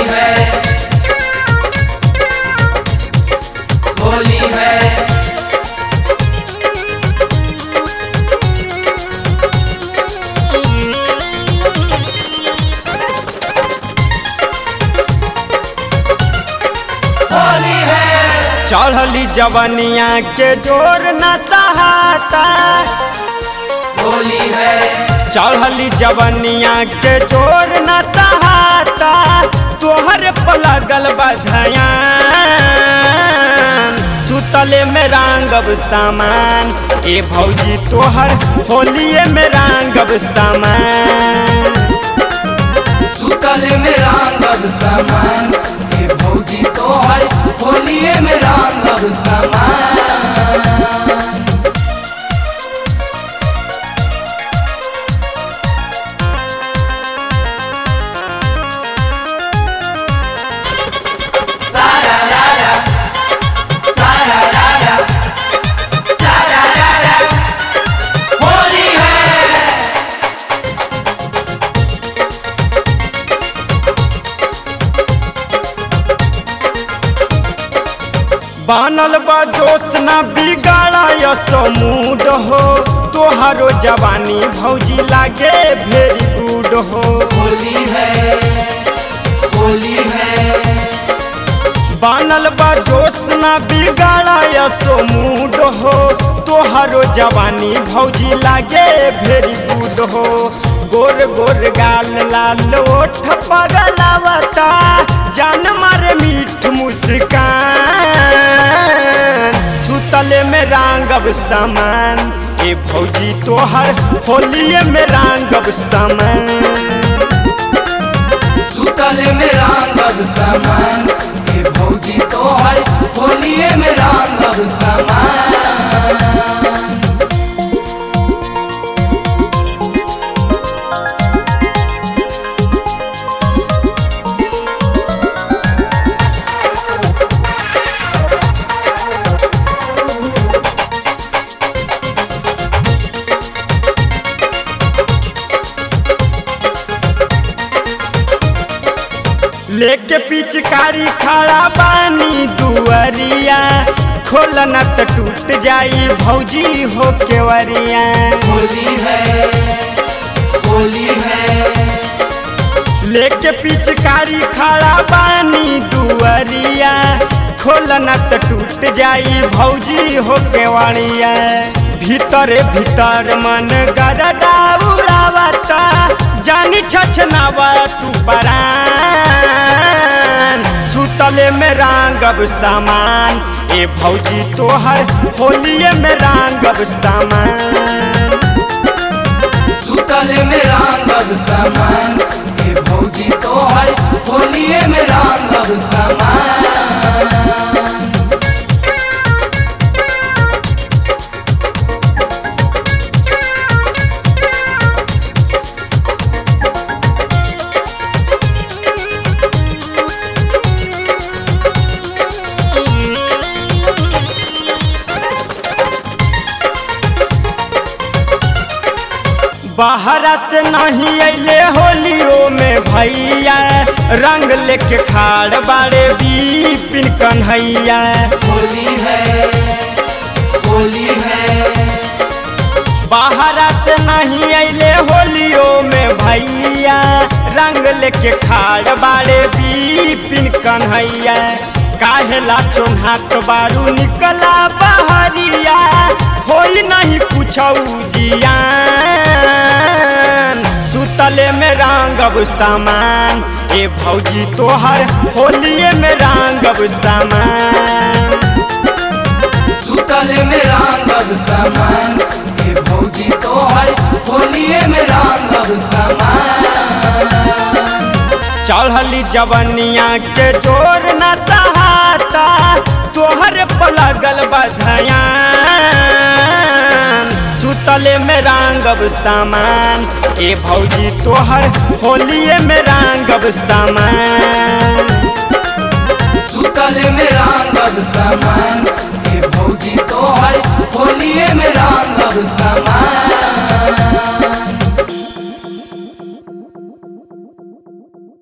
है होली है होली है चढ़ली जवनिया के जोर न सहाता होली है चढ़ली जवनिया के जोर न सहाता तोहर पलगल बधयान सुतले में रांगब सामान ए भौजी तोहर होलिए में रांगब सामान सुतल में रांगब सामान ये भौजी तोहर होलिए में रांगब सामान सारा रारा सारा रारा सारा रारा होली है बनल बा जोश न बिगाड़ा यसो मूड हो तोहरो जवानी भौजी लागे भेरी गुड हो होली है होली है बनल बा जोश न बिगाड़ा यसो मूड हो तोहरो जवानी भौजी लागे भेरी गुड हो गोर गोर गाल लाल ओठ पगलावता जान मारे मीठ मुस्कान सुतले में रांगब सामान ए भौजी तोहर होलिए में रांगब सामान सुतल में रांगब सामान ये भौजी तोहर होलिए में रांगब सामान लेके पिचकारी खड़ा बानी दुअरिया खोलना त टूट जाई भौजी हो केवरिया होली है होली है लेके पिचकारी खड़ा बानी दुअरिया खोलना त टूट जाई भौजी हो केवरिया भीतरे भीतर मन गरदा उड़ावता जानी छछनावा तू परान सुतले में रांगब सामान ए भौजी तोहर होलिए में रांगब सामान सुतल में रांगब सामान ये भौजी तोहर होलिए में रांगब सामान बाहरा से नहीं अले होलियो में भैया रंग लेके खाड़ बाड़े बीपिन कन्हैया होली है होली है बाहरा से नहीं अले होलियो में भैया रंग लेके खाड़ बाड़े बीपिन कन्हैया काहेला चोन्हात बारू निकला बहरिया होई नहीं कुछ जियान सुतले में रांगब सामान ए भौजी तोहर होलिए में रांगब सामान सुतल में रांगब सामान ये भौजी तोहर होलिए में रांगब सामान चढ़ली जवनिया के जोर न सहाता तोहर पलगल बधयान सुतले में रांगब सामान ए भौजी तोहर होलिए में रांगब सामान सुतल में रांगब सामान ये भौजी तोहर होलिए में